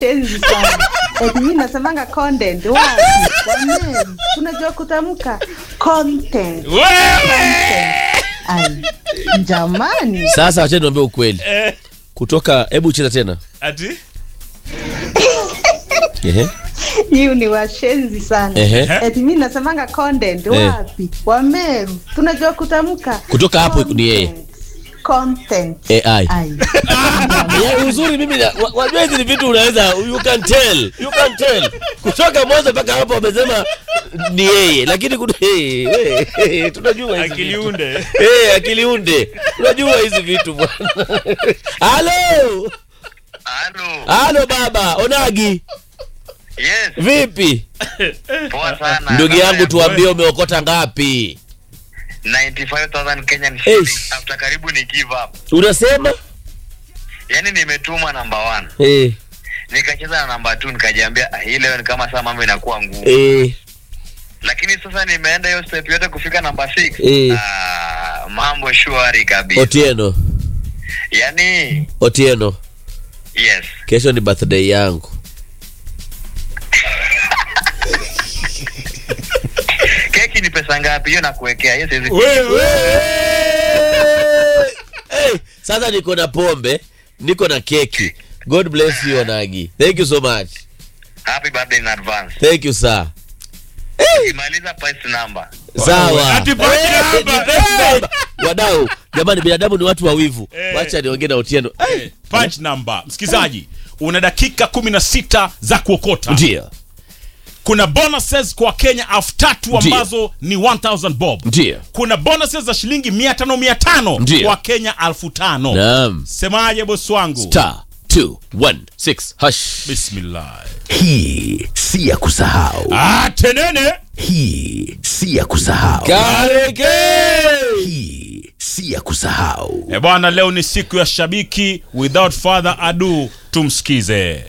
tenzi sana. Eti mimi nasemanga content wapi? Wameni. Tunajua kutamka content. Content. Ai. Jamani. Sasa wacha niambie ukweli. Kutoka hebu cheza tena. ati Ehe. Hiyo ni washenzi sana. Ehe. Eti mimi nasemanga content wapi? Wameru. Tunajua kutamka Kutoka hapo ni yeye. content. Content. AI. Ai. Ya, uzuri mimi na- wa- wajua hizi ni vitu unaweza you can tell. You can tell. Kutoka mwanzo mpaka hapo wamesema ni yeye lakini kuna hey, hey, hey, tunajua hizi vitu. akiliunde Eh, akiliunde. Tunajua hizi vitu bwana. Halo. Halo. Halo baba, Onagi. Yes, Vipi? poa sana. Ndugu Namba yangu ya tuambie umeokota ngapi? 95,000 Kenyan Eish. shillings after karibu ni give up. Unasema? Yaani nimetuma namba 1. Eh, Nikacheza na namba 2 nikajiambia ah, hii leo ni kama saa mambo inakuwa ngumu. eh, Lakini sasa nimeenda hiyo step yote kufika namba 6. Eh. Ah, mambo shwari kabisa. Otieno, Yaani Otieno. yes. Kesho ni birthday yangu. Keki ni pesa ngapi? Hiyo nakuwekea. Hiyo siwezi. wewe Hey, sasa niko na pombe, niko na keki. God bless you Onagi. Thank you so much. Happy birthday in advance. Thank you sir. Imaliza price number. Sawa. Ati pati Eh, namba, ni pati namba. Wadau, jamani binadamu ni watu wawivu. Eh. Wacha niongee na Otieno. Eh, punch number msikilizaji una dakika 16 za kuokota Ndio. kuna bonuses kwa kenya elfu tatu Ndiyo. ambazo ni 1000 bob Ndio. kuna bonuses za shilingi 500 500 Ndiyo. kwa kenya elfu tano Naam. semaje bosi wangu Star 216 hash. bismillah Hii si ya kusahau, ah, tenene hii si ya kusahau, Kareke. hii si ya kusahau. e bwana leo ni siku ya shabiki without further ado tumsikize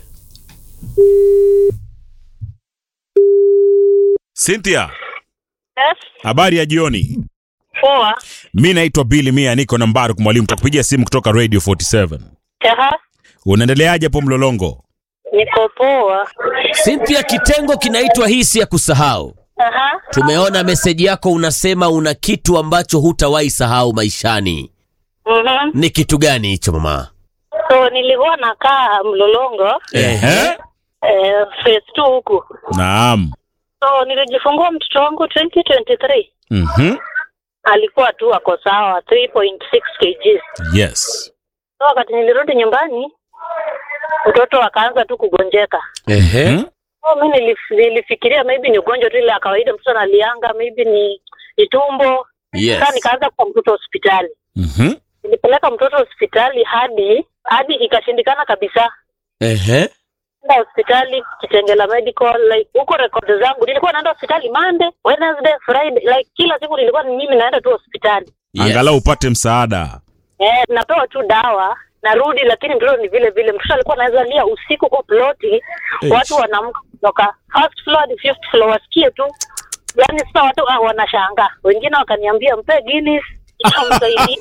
cynthia Yes, habari ya jioni poa. mi naitwa bili mia niko na mbaru mwalimu takupigia simu kutoka radio 47 Aha, unaendeleaje hapo mlolongo niko poa. Cynthia, kitengo kinaitwa hisi ya kusahau. Aha, Tumeona meseji yako, unasema una kitu ambacho hutawahi sahau maishani. mhm. Ni kitu gani hicho mama? So nilikuwa nakaa Mlolongo Ehe. eh, phase 2 huku. naam So nilijifungua mtoto wangu 2023 Mhm. alikuwa tu ako sawa 3.6 kg. yes So wakati nilirudi nyumbani mtoto akaanza tu kugonjeka. Ehe. Hmm? So mi nilif, nilifikiria maybe ni ugonjwa tu ile ya kawaida, mtoto analianga, maybe ni ni tumbo. Yes. Sasa nikaanza kwa mtoto hospitali. Mhm. nilipeleka mtoto hospitali hadi hadi ikashindikana kabisa Ehe. enda hospitali kitengela medical like huko rekodi zangu nilikuwa naenda hospitali monday wednesday friday like kila siku nilikuwa ni mimi naenda tu hospitali Yes. angalau upate msaada eh, napewa tu dawa narudi lakini mtoto ni vile vile mtoto alikuwa anaweza lia usiku kwa ploti watu wanaamka kutoka first floor hadi fifth floor wasikie tu yaani sasa watu ah, wanashangaa wengine wakaniambia mpe Guinness itamsaidia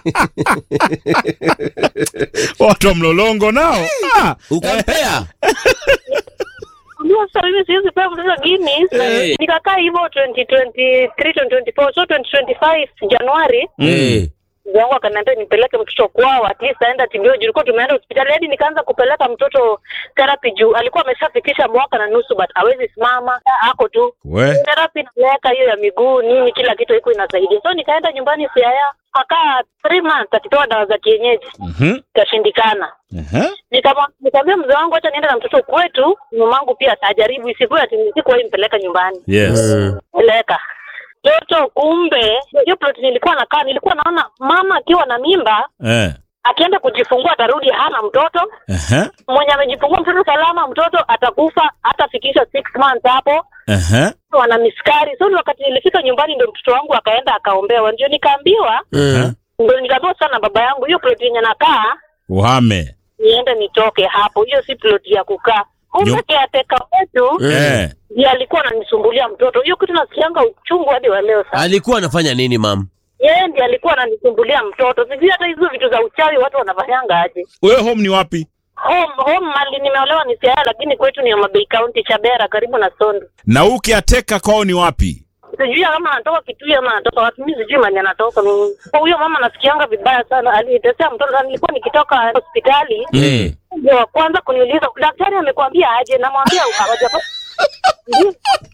watu wa mlolongo nao ah. Ukampea? Ndio sasa mimi siwezi pewa mtoto Guinness. Hey. Nikakaa hivyo 2023 2024 so 2025 Januari Eh. mzee wangu akaniambia nipeleke mtoto kwao at least aenda tibio juu tulikuwa tumeenda hospitali hadi nikaanza kupeleka mtoto therapy juu alikuwa ameshafikisha mwaka na nusu but hawezi simama ako tu we therapy naweka hiyo ya miguu nini kila kitu iko inasaidia so nikaenda nyumbani siaya akaa three months akipewa dawa za kienyeji Mhm. ikashindikana Ehe. Nikama- nikamwambia mzee wangu acha niende na mtoto kwetu mamangu pia ajaribu isikuwe ati sikuwahi mpeleka nyumbani yes Mm. peleka mtoto kumbe hiyo plot nilikuwa nakaa nilikuwa naona mama akiwa na mimba Eh. akienda kujifungua atarudi hana mtoto Ehe. mwenye amejifungua mtoto salama mtoto atakufa hatafikisha six months hapo Ehe. wana miskari so ni wakati nilifika nyumbani ndo mtoto wangu akaenda akaombewa ndio nikaambiwa Mm. ndo nikaambiwa sana na baba yangu hiyo plot yenye nakaa uhame niende nitoke hapo hiyo si plot ya kukaa kumbe Nyo- kiateka wetu Eh. ndiye alikuwa ananisumbulia mtoto hiyo kitu nasikianga uchungu hadi wa leo sana Alikuwa anafanya nini mam? yeye ndiye alikuwa ananisumbulia mtoto sijui hata hizo vitu za uchawi watu wanafanyanga aje wewe home ni wapi home home mali nimeolewa ni Siaya, lakini kwetu ni Homa Bay County, Chabera, karibu na Sondu. na ukiateka kwao ni wapi Sijui kama anatoka Kitui ama anatoka wapi, mimi sijui mali anatoka mimi. Kwa huyo mama nasikianga vibaya sana, alinitesea mtoto. na Nilikuwa nikitoka hospitali Eh. ndio wa kwanza kuniuliza daktari amekwambia aje, namwambia hawajapata Ndio.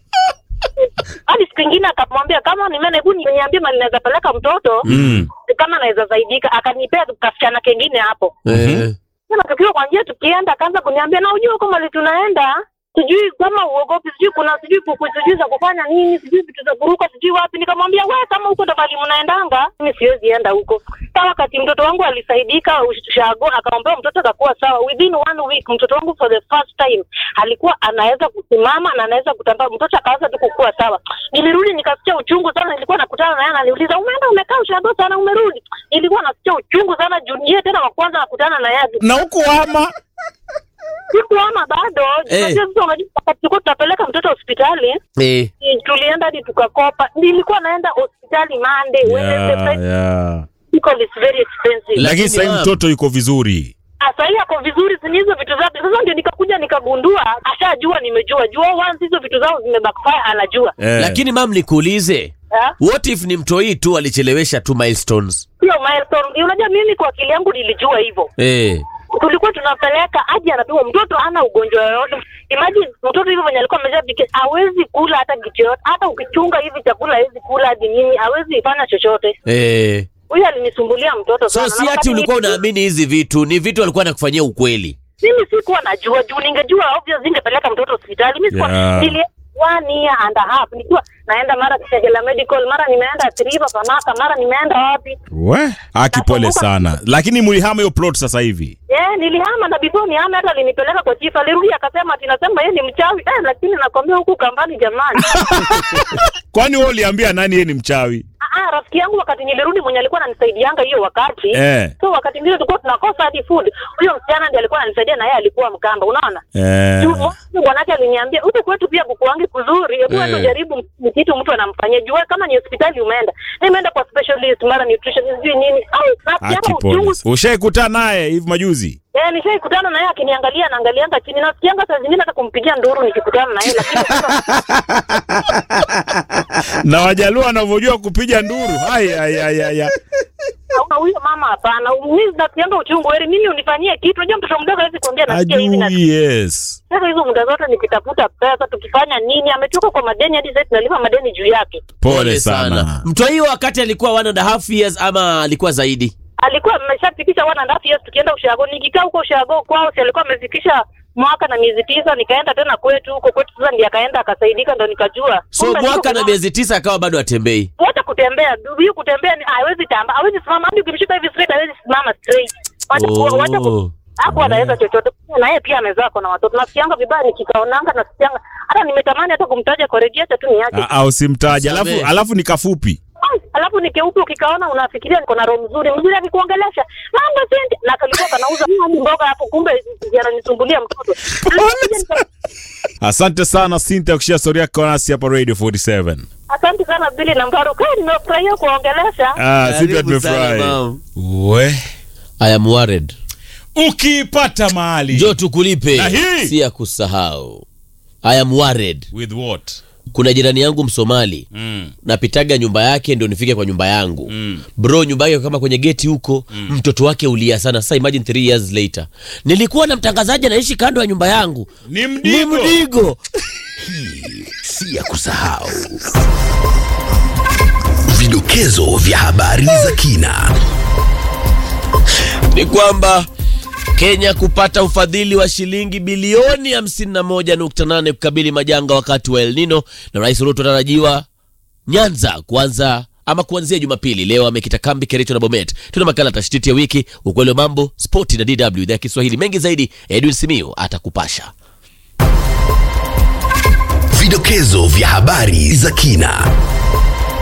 hadi siku ingine akamwambia kama ni mene, hebu niambie mali naweza peleka mtoto mm. kama naweza zaidika, akanipea kasichana kengine hapo Eh. Sasa tukiwa kwa njia tukienda, akaanza kuniambia na ujue huko mali tunaenda sijui kama uogopi, sijui kuna sijui kuku, sijui za kufanya nini, sijui vitu za kuruka, sijui wapi. Nikamwambia we, kama huko ndo mali mnaendanga, mimi siwezi enda huko. Sa wakati mtoto wangu alisaidika ushago, akaombea mtoto akakuwa sawa. Within one week mtoto wangu for the first time alikuwa anaweza kusimama na anaweza kutambaa, mtoto akaanza tu kukua sawa. Nilirudi nikasikia uchungu sana, nilikuwa nakutana naye, ananiuliza umeenda, umekaa ushago sana, umerudi? Nilikuwa nasikia uchungu sana juu yeye tena wa kwanza nakutana na yeye na huku ama sikuama bado Eh. Unajua sasa unajua wakati tulikuwa tunapeleka mtoto hospitali Eh. ni- tulienda hadi tukakopa nilikuwa naenda hospitali Monday Wednesday yeah, Friday yeah. Medical is very expensive La- lakini sahii ma'am. mtoto yuko vizuri sasa hii ako vizuri si ni hizo vitu zake sasa ndio nikakuja nikagundua ashajua nimejua jua once hizo vitu zao zimebackfire anajua eh. lakini mam nikuulize Eh? what if ni mtoi tu alichelewesha tu milestones hiyo milestone unajua mimi kwa akili yangu nilijua hivyo eh. tulikuwa tunapeleka aje anapigwa mtoto ana ugonjwa yoyote imagine mtoto hivyo venye alikuwa ameshabiki hawezi kula hata kitu yoyote hata ukichunga hivi chakula hawezi kula hadi nini hawezi fanya chochote Eh. huyu alinisumbulia mtoto so sana. si Na ati wakati ulikuwa mimi- unaamini hizi vitu ni vitu alikuwa anakufanyia ukweli mimi sikuwa najua juu ningejua obvious ningepeleka mtoto hospitali mimi sikuwa Yeah. nili one year and a half nikiwa naenda mara Kitengela medical mara nimeenda Triva Panaka mara nimeenda wapi we aki pole sana lakini mulihama hiyo plot sasa hivi Eh, nilihama na before nihame hata alinipeleka kwa chief alirudi akasema ati nasema yeye ni mchawi eh, lakini nakwambia huku kambani jamani kwani wewe uliambia nani yeye ni mchawi Ah, ah, rafiki yangu wakati nilirudi mwenye alikuwa ananisaidianga hiyo wakati Eh. so wakati mwingine tulikuwa tunakosa hadi food huyo msichana ndiye alikuwa ananisaidia na yeye alikuwa mkamba unaona eh. Juu mwanzo bwanake aliniambia huku kwetu pia kuku wangi kuzuri hebu Eh. mm. jaribu ni kitu mtu anamfanyia juu wewe kama ni hospitali umeenda nimeenda kwa specialist mara nutrition sijui nini au aki nasikianga pole uchungu ushaikutana naye hivi majuzi Eh, nishaikutana naye akiniangalia naangalianga chini nasikianga saa zingine hata kumpigia nduru nikikutana naye lakini sasa na wajaluo wanavyojua kupiga nduru Hai, hai, hai, hai, hai. Hauna huyo mama hapana. Mimi nasikianga uchungu heri mimi unifanyie kitu. Unajua mtoto mdogo hawezi kuambia nasikia hivi na ajui yes sasa hizo muda zote nikitafuta pesa tukifanya nini ametoka kwa madeni hadi sasa tunalipa madeni juu yake. pole sana mtoi wakati alikuwa one and a half years ama alikuwa zaidi Alikuwa ameshafikisha one and a half years tukienda ushago. Nikikaa huko ushago kwao si alikuwa amefikisha mwaka na miezi tisa nikaenda tena kwetu huko kwetu sasa ndiye akaenda akasaidika ndo nikajua. so Kumbe mwaka niko na miezi tisa akawa bado atembei wote kutembea huyu kutembea ni hawezi tamba hawezi simama hadi ukimshika hivi straight hawezi simama straight wacha Oh. ku wacha ku hapo anaweza chochote na yeye pia amezaa kwa na watoto nasikianga vibaya nikikaonanga nasikianga hata nimetamani hata kumtaja kwa redio acha tu niache Ah, ah, usimtaje alafu, Samehe. alafu ni kafupi Ai, alafu nikeupe ukikaona unafikiria niko na roho mzuri mzuri akikuongelesha mambo sendi na kalikuwa kanauza hadi mboga hapo kumbe yananisumbulia mtoto asante sana Cynthia kushia stori yako nasi hapa radio 47 asante sana Bili na Mbaro kwa nimefurahia kuongelesha ah, Cynthia Karibu sana, tumefurahi ma'am. we I am worried ukiipata mahali jo tukulipe Na hii? si ya kusahau I am worried with what kuna jirani yangu msomali mm. napitaga nyumba yake ndio nifike kwa nyumba yangu Mm. bro nyumba yake kama kwenye geti huko mtoto wake ulia sana sasa imagine three years later nilikuwa na mtangazaji anaishi kando ya nyumba yangu ni ni mdigo mdigo si ya kusahau. Vidokezo vya habari za kina. ni kwamba Kenya kupata ufadhili wa shilingi bilioni 51.8 kukabili majanga wakati wa El Nino, na Rais Ruto anatarajiwa Nyanza kuanza ama kuanzia Jumapili. Leo amekita kambi Kericho na Bomet. Tuna makala tashtiti ya wiki, ukweli wa mambo, spoti na DW idhaa ya Kiswahili. Mengi zaidi, Edwin Simiu atakupasha. Vidokezo vya habari za kina.